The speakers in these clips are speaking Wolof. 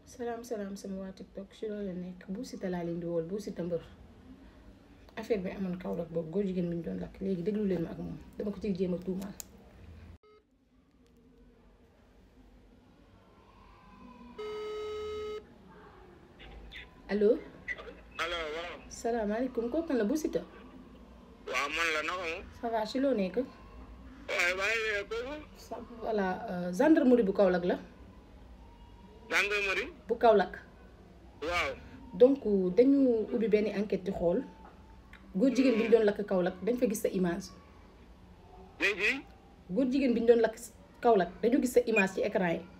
salaam salaam sama waa TikTok si loolu la nekk bu Siteu laa leen di wool bu Siteu mbër affaire bi amoon Kaolack boobu góor jigéen bi ñu doon lakk léegi déglu leen ma ak moom dama ko ciy jéem a tuumaal. allo allo waaw. salaamaaleykum kooku kan la bu Siteu. waaw man la naka moom. ça va si loo nekk. waaye waaye kooku. sa voilà gendarmerie bu Kaolack la. gendarmerie. bu Kaolack. waaw. donc dañu ubbi benn enquête di xool góor jigéen bi ñu doon lakk Kaolack dañ fa gis sa image léegi. góor jigéen bi ñu doon lakk Kaolack dañu gis sa image ci écran yi.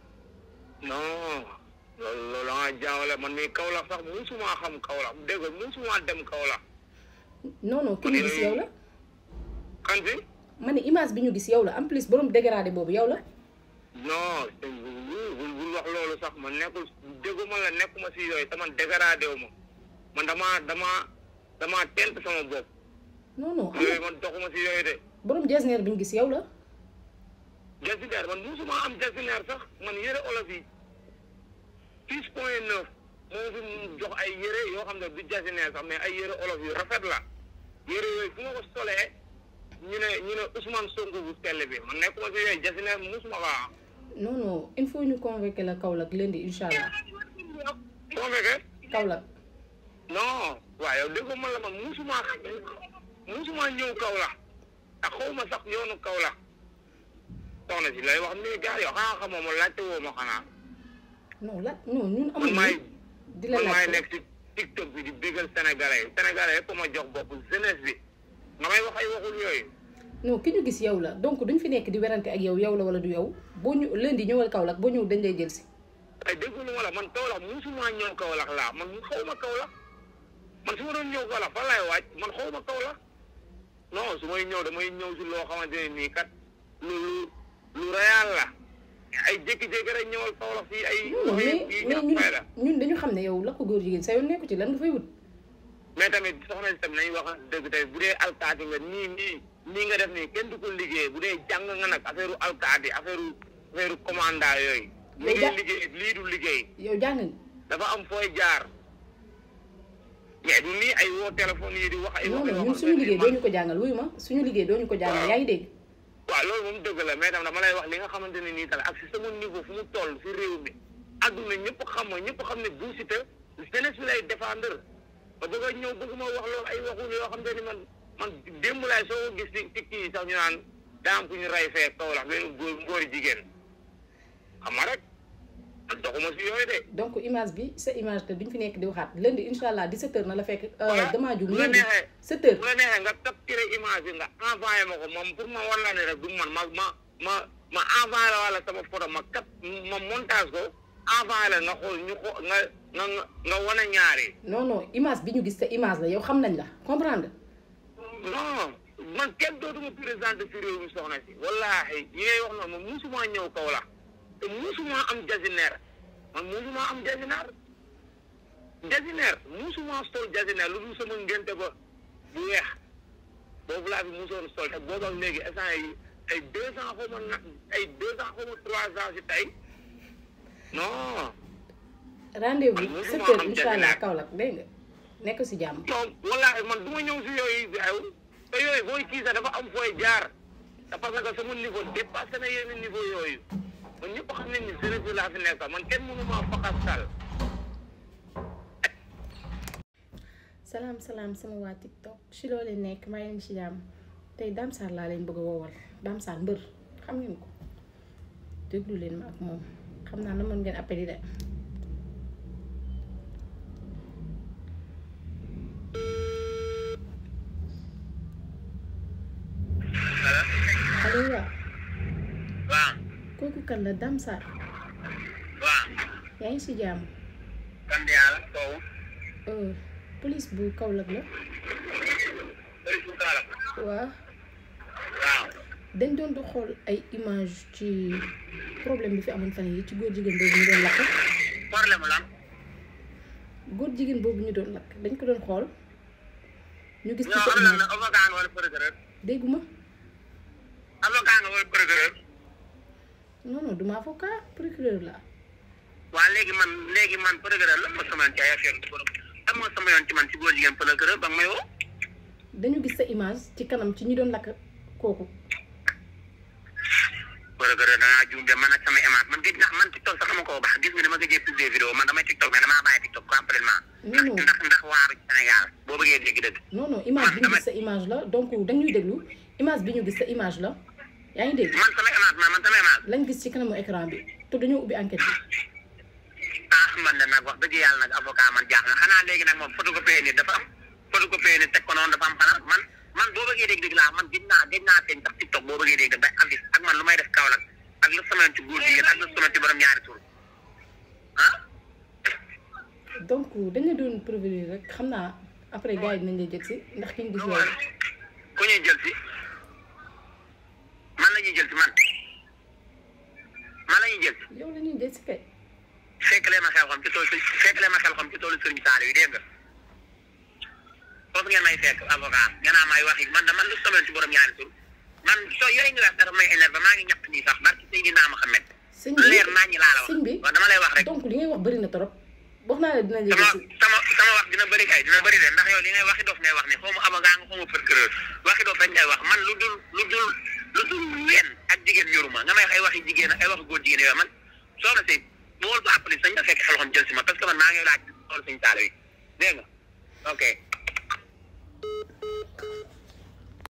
non. loolu loolu da nga jaawale man mii Kaolack sax musuma xam Kaolack dégg nga musuma dem Kaolack. non non ki ñu gis yow la kan fi. ma ne image bi ñu gis yow la en plus borom dégradé boobu yow la. non bul bul bul wax loolu sax man nekkul dégguma la nekkuma si yooyu te man dégradé wu ma man damaa damaa damaa tent sama bopp. non non am yooyu na man doxuma si yooyu de. borom jesneer bi ñu gis yow la. jasineer man musuma am jasineer sax man yëre olof yi six point neuf moo fi jox ay yëre yoo xam ne du jasineer sax mais ay yëre olof yu rafet la yëre yooyu fu ma ko solee ñu ne ñu ne Ousmane Sonko bu sell bi man nekkuma si yooyu jasineer musuma ko am non non il faut ñu convoquer la Kaolack lundi incha allah soo fekkee Kaolack. non waaw yow dégg man la man musuma musuma ñëw Kaolack ak xaw ma sax yoonu Kaolack soxna si lay wax nii gars yow xanaa xamoo ma laajte woo ma xanaa non la non ñun man amul maay di la man maay laaj nekk ci TikTok bi di bégal sénégalais yi sénégalais yëpp ma jox bopp jeunesse bi nga may wax ay waxul yooyu non ki ñu gis yow la donc duñ fi nekk di werante ak yow yow la wala du yow boo ñu lundi ñëwal Kaolack boo ñëw dañ lay jël si. ay déggulu ma la man Kaolack musuma ñëw Kaolack laa man xaw ma Kaolack man su ma doon ñëw Kaolack fan laay waaj man xaw ma Kaolack non su may ñëw damay ñëw si loo xamante ne nii kat lu lu lu réel la ay jékki-jékki rek ñëwal Kaolack fii ay non wax mais yi mais ñàkk ñun fayda ñun dañu xam ne yow la ko góor jigéen sa yoon nekku ci lan nga fay wut. mais tamit soxna si tamit nañu wax dëgg tey bu dee alkaati nga nii nii nii nga def nii kenn du ko liggéey bu dee jàng nga nag affaire alkaati affaire affaire commanda yooyu. Yow li ja- ngay liggéey lii du liggéey yow jàng nga dafa am fooy jaar mais du nii ay woo téléphone yi di wax ay. non wax non yoo ñun xam suñu ne liggéey man- doo ñu ko jàngal wuyu ma suñu liggéey doo ñu ko jàngal Waaw. yaa ngi dégg. waaw loolu moom dëgg la mais tam dama lay wax li nga xamante ne nii tamit ak si sama niveau fu mu toll si réew mi adduna ñëpp xam ma ñëpp xam ne Bou Siteu jeunesse bi lay défendre ba bëgg a ñëw bëgg ma wax loolu ay waxul yoo xam te ni man man démb laay soo ko gis ci ci kii yi sax ñu naan daa am ku ñu rey fee Kaolack benn góor ngóori jigéen xam nga rek man doxuma si yooyu de. donc image bi sa image te duñ fi nekk di waxaat lundi incha allah 17h na la fekk. Voilà. damaa jum bu la lundi neexee 7h. bu la neexee nga capturé image bi nga envoyé ma ko moom pour ma war la ne rek du man ma ma ma ma envoyé la wala sama photo ma cap ma montage ko envoyé la nga xool ñu xoo nga nga nga nga wane ñaari. non non image bi ñu gis sa image la yow xam nañ la comprendre non man kenn dootuma présenté fi réew mi soxna si wallaahi yi ngay wax noonu man musuma ñëw kaw la te musuma am jasineer man musuma am jasineer jasineer musuma sol jasineer lu dul sama ngénte ba bu weex boobu laa fi musoon sol te boobu ak léegi instant yi ay deux ans xaw ma na ay deux ans xaw ma trois ans si tey non rendez-vous Man 7h musuma am incha allah jasineer. Kaolack dégg nga nekk si jàmm. non wallaahi man du ma ñëw si yooyu ay te yooyu booy kii sax dafa am fooy jaar te parce que sama niveau dépassé na yenn niveau yooyu man ñëpp xam nañ ni jeunesse bi laa fi nekk man kenn mënu maa faxasal salaam salaam sama waa TikTok si loo leen nekk maa ngi si jàmm tey Dame Sarr laa leen bëgg a woowal Dame Sarr mbër xam ngeen ko déglu leen ma ak moom xam naa na mën ngeen appeli de. allo waaw waaw kooku kan la Dame Sarr waaw yaa ngi si jàmm sant yàlla soow Euh, police bu Kaolack la bëri su kaala waaw waaw dañ doon di xool ay image ci problème bi fi amoon fan yi ci góor jigéen boobu ñu doon lakk problème lan góor jigéen boobu ñu doon lakk dañ ko doon xool ñu gis ci ñoo sa am na image nag avocat nga wala procureur dégguma avocat nga wala procureur non non duma avocat procureur la waa léegi man léegi man procureur lan moo sama yoon ci ay affaire du borom lan moo sama yoon ci man ci góor jigéen procureur ba nga may woo dañu gis sa image ci kanam ci ñi doon lakk kooku procureur dangaa juum de man ak sama image man gëj na man TikTok sax dama ko baax gis nga dama gëjee publier vidéo man damay TikTok mais damaa bàyyi TikTok complètement non non ndax ndax waaru ci Sénégal boo bëggee dégg dëgg non non image bi ñu gis sa image la donc dañuy déglu image bi ñu gis sa image la yaa ngi dégg man sama image man man sama image lañ gis ci kanamu écran bi te dañoo ubbi enquête bi ah man de nag wax dëgg yàlla nag avocat man jaax na xanaa léegi nag moom photocopie nit dafa am photocopie nit teg ko noonu dafa am xanaa man man boo bëggee dégg dégg laa man gëj naa gëj naa feeñ sax TikTok boo bëggee dégg bay avis ak man lu may def Kaolack ak lu sama yoon ci góor jigéen ak lu sama ci borom ñaari tur ah donc dañ la doon prévenir rek xam naa après gars yi dinañ lay jël si ndax ki ñu gis loolu ku ñuy jël si man la ñuy jël si man man la ñuy jël si yow la ñuy jël si kay fekk leen ma xel xam ci toolu fekk leen ma xel xam ci toolu sëriñ Saliou yi dégg nga foofu ngeen may fekk avocat nga naa may wax yi man da man lu sama yoon ci borom ñaari tur man soo yooyu nga wax dafa may énerve maa ngi ñaq nii sax barki Seydina Mohamed sëñ bi leer naa ñi laa la wax sëñ bi waaw dama lay wax rek donc li ngay wax bëri na trop wax naa la dinañ la sama jël si sama sama wax dina bëri kay dina bëri de ndax yow li ngay waxi dof ngay wax ne xaw ma avocat nga xaw ma procureur waxi dof rek ngay wax man lu dul lu dul lu dul ween ak jigéen ñoruma nga may wax ay waxi jigéen ak ay waxi góor jigéen yooyu man soxna si bool bu appli sañ nga fekk xel xam jël si ma parce que man maa ngi laaj xool suñu taalo yi dégg nga ok